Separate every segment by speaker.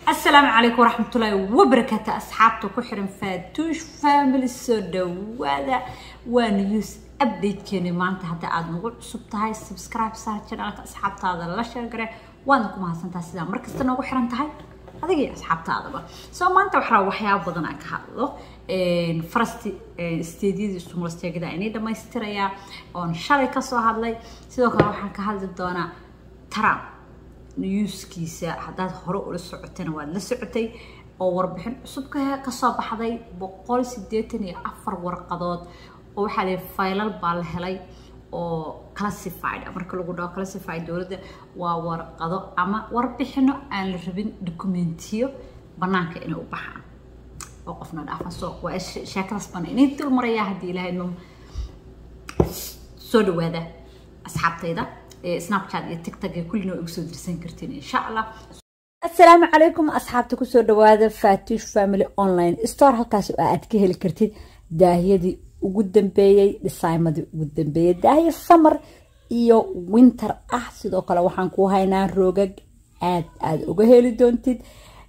Speaker 1: asalaamu calaykum waraxmatullaahi wabarakaatu asxaabta ku xiran faatuush family soo dhawaada waa news updatekeeni maanta hadda aada nagu cusub tahay subscribe saar channelka asxaabtaada la sheegare waadna ku mahadsantaha sidaa markasta noogu xiran tahay adiga iyo asxaabtaadaba soo maanta waxaa waxyaaba badan aan ka hadlo farasti steedyadii sumulasteegada inay dhammaystirayaa oon shalay kasoo hadlay sidoo kale waxaan ka hadli doonaa trump newskiisa haddaad hore ula socotana waad la socotay oo warbixin cusub kasoo baxday boqol sideetan iyo afar warqadood oo waxaa lii faylal baa la helay oo classified marka lagu dhaho classified dowladda waa warqado ama warbixino aan la rabin dokumentiyo banaanka inay u baxaan oo qofna dhaafa soo waa sheekadaas bana inay dul marayaa haddii ilaahay no soo dhawaada asxaabtayda snapchat iyo tiktok iyo kullina waa igu soo dirsan kartiin insha allah asalaamu calaykum asxaabta kusoo dhawaada fatush family online store halkaas oo aad ka heli kartid daahiyadii ugu dambeeyey dhisaymadii ugu dambeeyey daahiya summer iyo winter ah sidoo kale waxaan ku haynaa roogag aad aada uga heli doontid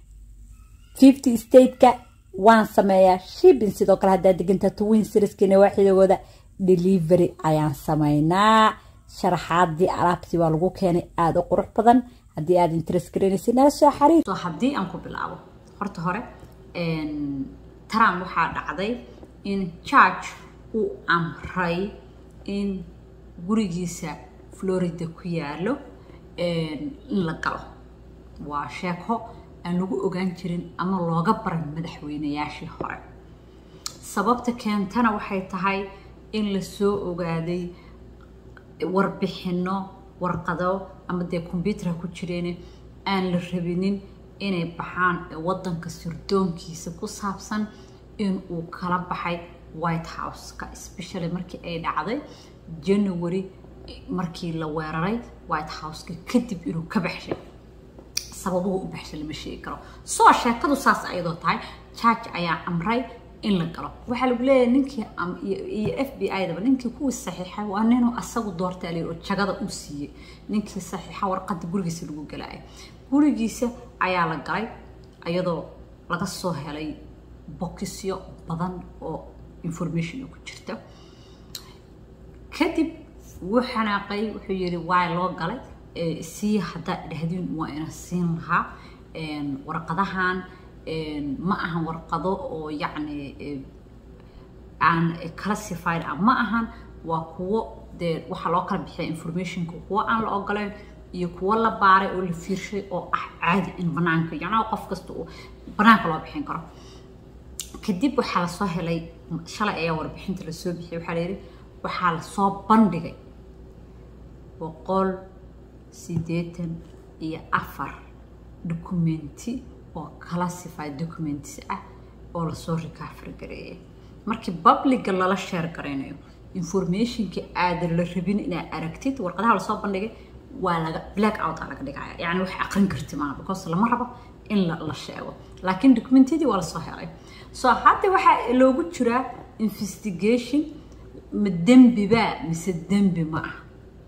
Speaker 1: fifty stateka waan sameeyaa shipping sidoo kale haddaad degantaa twin serieskii nawaaxidagooda delivery ayaan sameynaa sharaxaadii alaabtii waa lagu keenay aada u qurux badan haddii aad interest garanaysa nala soo xariir haddii aan ku bilaabo horta hore trump waxaa dhacday in george uu amray in gurigiisa florida ku yaalo in la galo waa sheeko aan lagu ogaan jirin ama looga baran madaxweynayaashii hore sababta keentana waxay tahay in lasoo ogaaday warbixino warqado ama dee combyuutarha ku jireen aan la rabinin inay baxaan wadanka sirdoonkiisa ku saabsan in uu kala baxay white house-ka especially markii ay dhacday january markii la weeraray white house-ka kadib inuu ka baxshay sababuhu u baxshay lama sheegi karo soo sheekadu saas ayadoo tahay george ayaa amray in la galo waxaa lagu leeyahay ninkii iyo f b i daba ninkii kuwii saxiixay waa ninuu asagu doortaalay oo jagada u siiyey ninkii saxiixa warqada gurigiisa lagu galaaya gurigiisa ayaa la galay iyadoo laga soo helay bokisyo badan oo information ku jirta kadib wuu xanaaqay wuxuu yidhi waa loo galay sii haddaa dhahdiin waa ina siin lahaa warqadahan ma ahan warqado oo yacni aan classified ah ma ahan waa kuwo dee waxaa loo kala bixiya informationka kuwo aan la ogoleyn iyo kuwo la baaray oo la fiirshay oo ah caadi in banaanka yacnaa qof kasta uu banaanka loo bixin karo kadib waxaa lasoo helay shalay ayaa warbixinta lasoo bixiyay waxaa layidhi waxaa lasoo bandhigay boqol siddeetan iyo afar documenti oo classified documents ah oo lasoo recover gareeyay markii publica lala sheer garaynayo informationka aadan la rabin inaad aragtid warqadaha lasoo bandhigay waa laga black out aa laga dhigaya yacni wax aqrin karti maaha because lama rabo in la sheego laakiin documentiyadii waa lasoo helay so hadda waxaa loogu jiraa investigation ma dembi baa mise dembi ma ah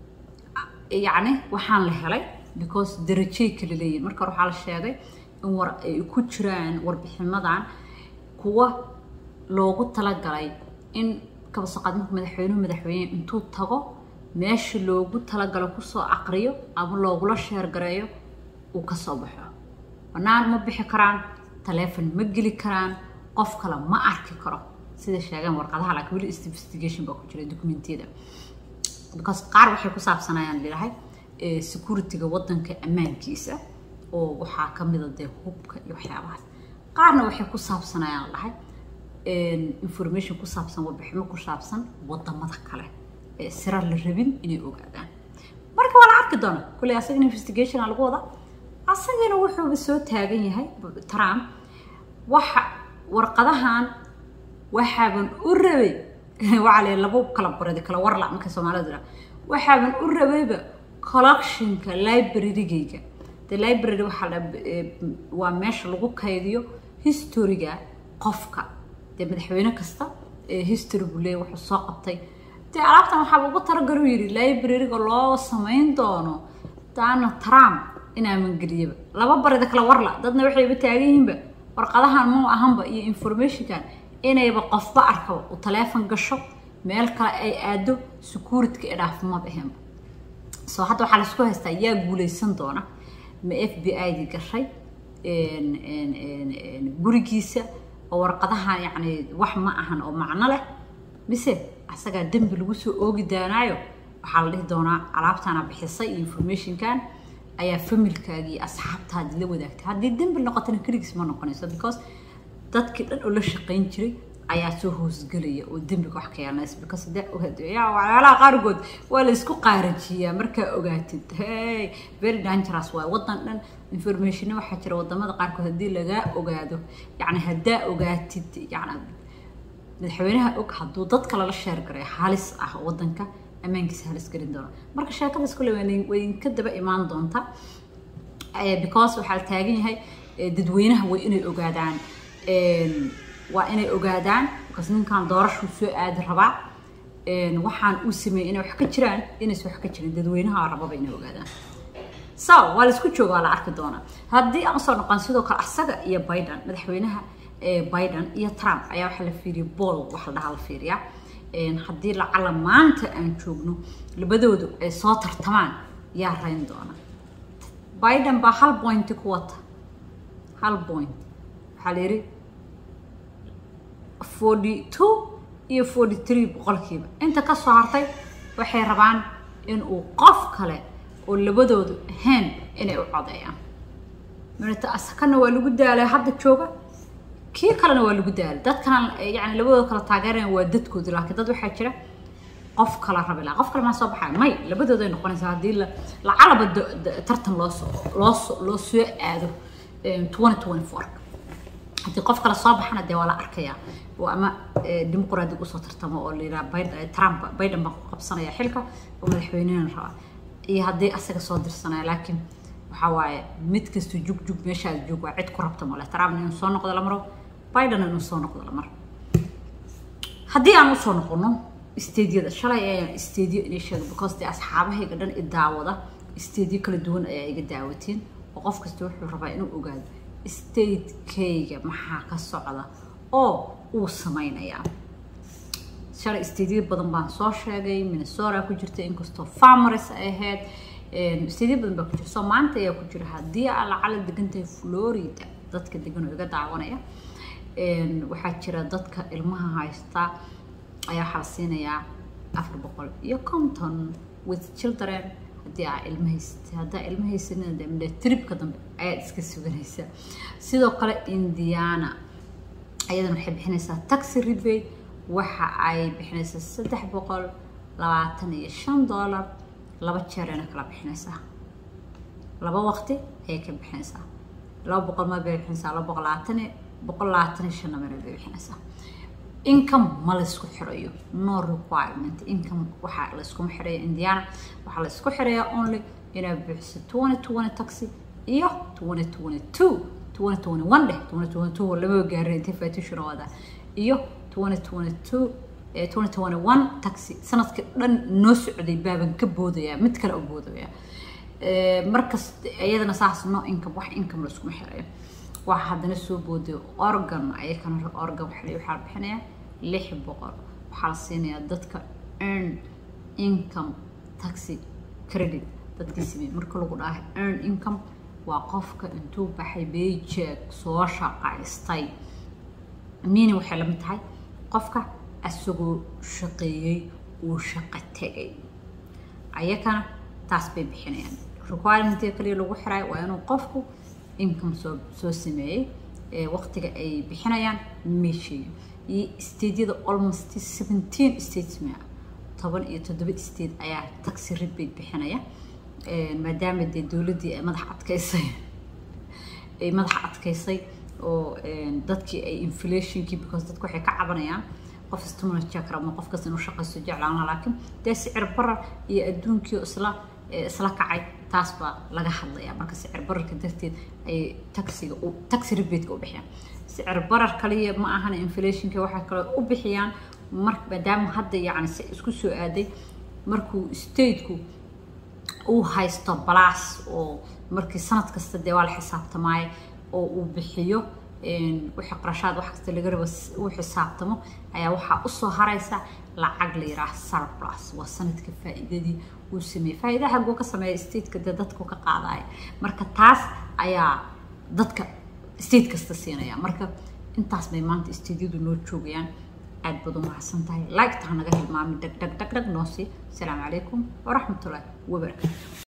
Speaker 1: yacni waxaan la helay because darajay kala leeyihin marka hore waxaa la sheegay in war ay ku jiraan warbixinadan kuwa loogu talagalay in kabasaqaad marka madaxweynuhu madaxweyne intuu tago meesha loogu talagalo kusoo aqriyo ama loogula sheergareeyo uu kasoo baxo banaan ma bixi karaan taleefon ma geli karaan qof kale ma arki karo sida sheegeen warqadaha laakiin weli investigation baa ku jira documentiyada because qaar waxay ku saabsanayaan lilahay securityga wadanka ammaankiisa oo waxaa ka mida dee hubka iyo waxyaabahaas qaarna waxay ku saabsanayaan dhahay information ku saabsan warbiximo ku saabsan wadamada kale ee sira la rabin inay ogaadaan marka waa la arki doona kulley asaga investigation aa lagu wada asagana wuxuuba soo taagan yahay trump waxa warqadahan waxaaban u rabay waxaa la labo kala baradi kala warla marka soomaalida waxaaban u rabayba collectionka librarygayga the library waxaa waa meesha lagu kaydiyo historyga qofka dee madaxweyne kasta history buu leeya wuxuu soo qabtay dee alaabtan waxaa ugu talagalu yidhi libraryga loo samayn doono donald trump inaaman geliyaba laba barida kala warla dadna waxayba taagan yihiinba warqadahan muu ahanba iyo informationkan inayba qofba arkaba uu taleefon gasho meel kale ay aado securityka ee dhaafimada ahaynba soo hadda waxaa laisku haystaa yaa guuleysan doona ma f b i dii gashay gurigiisa oo warqadahan yacni wax ma ahan oo macno leh mise asagaa dembi lagu soo oogi daanaayo waxaa la dhihi doonaa alaabtaana bixisay iyo informationkan ayaa familkaagii asxaabtaadii la wadaagtay haddii dembi noqotana keligiis ma noqonayso because dadkii dhan oo la shaqayn jiray ayaa soo hoosgelaya oo dembiga wax ka yeelanaysa because de yaa waxyaalaha qaarkood waa la isku qaarajiyaa markaa ogaatid hey very dangerous waay waddan dhan informationna waxaa jira wadamada qaarkood haddii lagaa ogaado yacni haddaa ogaatid yacni madaxweynaha og hadduu dadka lala sheergaray halis ah waddanka ammaankiisa halis gelin doona marka sheekadaas kule way ka daba imaan doonta because waxaa la taagan yahay dadweynaha way inay ogaadaan waa inay ogaadaan because ninkan doorashuu soo aadi rabaa waxaan uu sameeyey inay wax ka jiraan inaysan wax ka jirin dadweynaha rababa inay ogaadaan so waa la isku jooga waa la arki doonaa haddii aan usoo noqon sidoo kale asaga iyo biden madaxweynaha biden iyo trump ayaa waxaa la fiiriya bool waxa la dhahaa la fiiriyaa haddii lacala maanta aan joogno labadoodu ay soo tartamaan yaa rayn doona biden baa hal pointi ku wata hal point waxaa la yidhi forty two iyo forty three boqolkiiba inta ka soo hartay waxay rabaan in uu qof kale oo labadoodu ahayn inay u codeeyaan minata asakana waa lagu daalay hadda jooga kii kalena waa lagu daalay dadkana yani labadooda kala taageerayan waa dadkoodi laakiin dad waxaa jira qof kala rabi laha qof kale maa soo baxaya may labadooday noqonaysaa haddii lacalaba tartan loosoo loosoo loo soo aado twenty twenty four haddii qof kale soo baxana dee waa la arkayaa oo ama dimuqraadiga usoo tartamo oo la yidhaha trump biden baan ku qabsanaya xilka oo madaxweynena rabaa iyo haddii asaga soo dirsanaya laakiin waxaa waaye mid kasta jug jug meeshaad joog waa cid ku rabta male trump inuu soo noqdo la maro biden inuu soo noqdo la maro haddii aan usoo noqono isteedyada shalay ayaan isteedyo inay sheega because dee asxaabahayga dhan i daawada isteedyo kala duwan ayaa iga daawateen oo qof kasta wuxuu rabaa inuu ogaado statekayga maxaa ka socda oo uu samaynayaa shalay isteedyo badan baan soo sheegay minnesota ku jirta inkastoo farmers ay ahayd isteedyo badan baa ku jira soo maanta ayaa ku jira haddii aa lacala degantahay florida dadka degan oo iga daawanaya waxaa jira dadka ilmaha haysta ayaa waxaa la siinayaa afar boqol iyo conton with children haddii aa ilma haysatay haddaa ilma haysanina de midhe tribka dambe ayaad iska suganaysaa sidoo kale indiana ayadana waxay bixinaysaa taxi rebate waxa ay bixinaysaa saddex boqol labaatan iyo shan dollar laba jeer ayna kala bixinaysaa laba waqti ayay ka bixinaysaa laba boqol ma bay bixinaysaa laba boqol labaatan boqol labaatan iyo shan namar bay bixinaysaa income ma laysku xirayo no requirement income waxaa layskuma xiraya indiana waxaa laysku xirayaa only inaad bixiso twenty twenty taxi iyo twenty twenty two twenty twenty one dheh twenty twenty two lama gaarin intay faatishuna wada iyo twenty twenty two twenty twenty one taxi sanadkii dhan noo socday baaban ka boodaya mid kale u boodaya markas iyadana saas no income wax income layskuma xirayo waxaa haddana soo booday organ ayakana organ waxaa waxaa la bixinayaa lix boqol waxaa la siinayaa dadka earn income taxi credit dadkii sameeyey marka lagu dhahay earn income waa qofka intuu baxay paycheck soo shaqaystay miini waxay la mid tahay qofka asagoo shaqeeyey uu shaqo tegay ayakana taas bay bixinayaan requirement kaliya lagu xiraay waa inuu qofku income soo soo sameeyey waqtiga ay bixinayaan meesheeyo iyo statedyada almost seventeen states mea toban iyo toddoba state ayaa taxi rebate bixinaya maadaama dee dowladdii ay madax adkaysay ay madax adkaysay oo dadkii ay inflationkii because dadku waxay ka cabanayaan qof istumana jekar ama qof kasta inuu shaqaysto jeclaana laakiin dee sicir barar iyo adduunkii isla isla kacay taas baa laga hadlayaa marka sicir bararka darteed ay taxiga taxi rebateka u bixiyaan sicir barar kaliya ma ahana inflationka waxay kaloo u bixiyaan mar maadaama hadda yacni si isku soo aaday markuu stateku uu haysto balaas oo markii sanad kasta dee waa la xisaabtamaayo oo uu bixiyo wixii qarashaad wax kasta laga rabo uu xisaabtamo ayaa waxaa usoo haraysa lacag la yidhaah surplus waa sanadka faa'iidadii uu sameeyey faa'iida xaguu ka sameeya stateka dee dadku ka qaadaya marka taas ayaa dadka state kasta siinaya marka intaas bay maanta stateyadu noo joogayaan aad baad u mahadsan tahay like taha naga hilmaami dhag dhag dhag dhag noo sii asalaamu calaykum waraxmatullaahi wabarakaatu